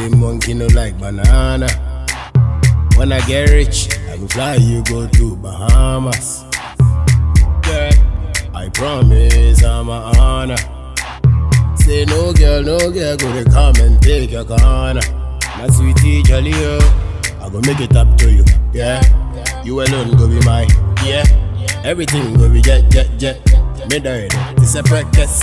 say monkey no like banana? When I get rich, I go fly you go to Bahamas. Girl, I promise I'm a honor. Say no girl, no girl, go to come and take your corner. My sweetie jolly oh, I go make it up to you, yeah. You alone go be mine, yeah. Everything go be jet, jet, jet. Me die, this a practice.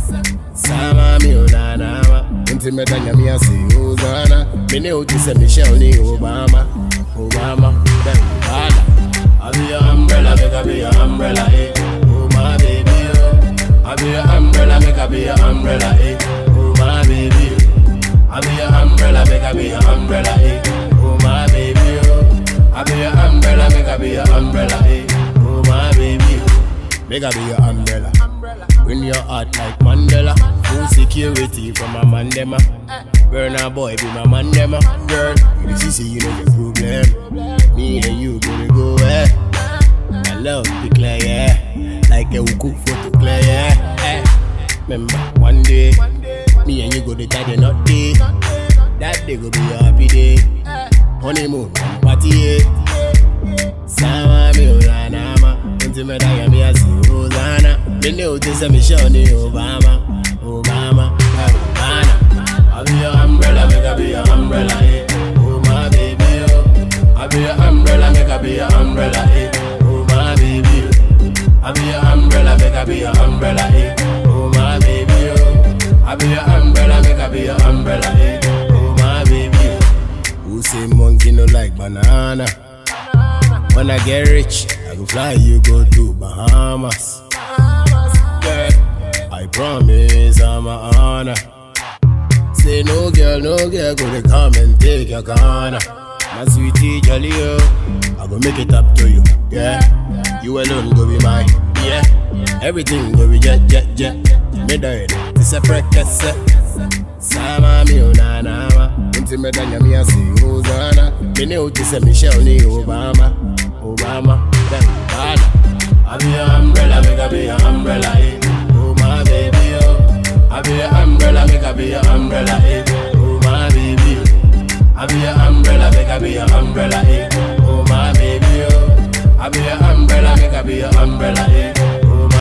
Sama mi unanama, unti me danya mi asi uzana. Me ne uti se Michelle ni Obama, Obama, then Obama. I be your umbrella, make I be your umbrella, eh. Oh my baby, oh. I be your umbrella, make I be your umbrella, eh. Oh my baby, oh. I be your umbrella, make I be your umbrella, eh. Oh my baby, oh. I be your umbrella, make I be your umbrella, eh. Oh my baby, oh. Make I be your umbrella. Bring your heart like Mandela. Full security from a mandema. Burner boy be my mandema. Girl, you see, see, you know the problem. Me and you gonna go eh. I love the clear, yeah. Like a cook photo clear, yeah. Eh. Remember one day, me and you go to tie the knot day. That day go be a happy day. Honeymoon, party, yeah. Sama mi ulanama Unti me daya mi asi Hosanna Me ne uti se mi show ni Obama Obama eh, Obama I be your umbrella, make I be your umbrella, eh Oh my baby, oh I be your umbrella, make I be your umbrella, eh Oh my baby, oh I be your umbrella, make I be your umbrella, eh Oh my baby, oh I be your umbrella, make I be your umbrella, eh Oh my baby, oh Who say monkey no like banana? When I get rich, I go fly you go to Bahamas. Girl, I promise I'm a honor. Say no girl, no girl, go to come and take your corner. My sweetie jolly oh, I go make it up to you, yeah. You alone go be mine, yeah. Everything go be jet, jet, jet. Me die, this a practice. Sama mi unanama, unti me danya mi asi Hosanna. Me ne uti se Michelle ni Obama, Obama, then Obama. I be your umbrella, make I be your umbrella, eh.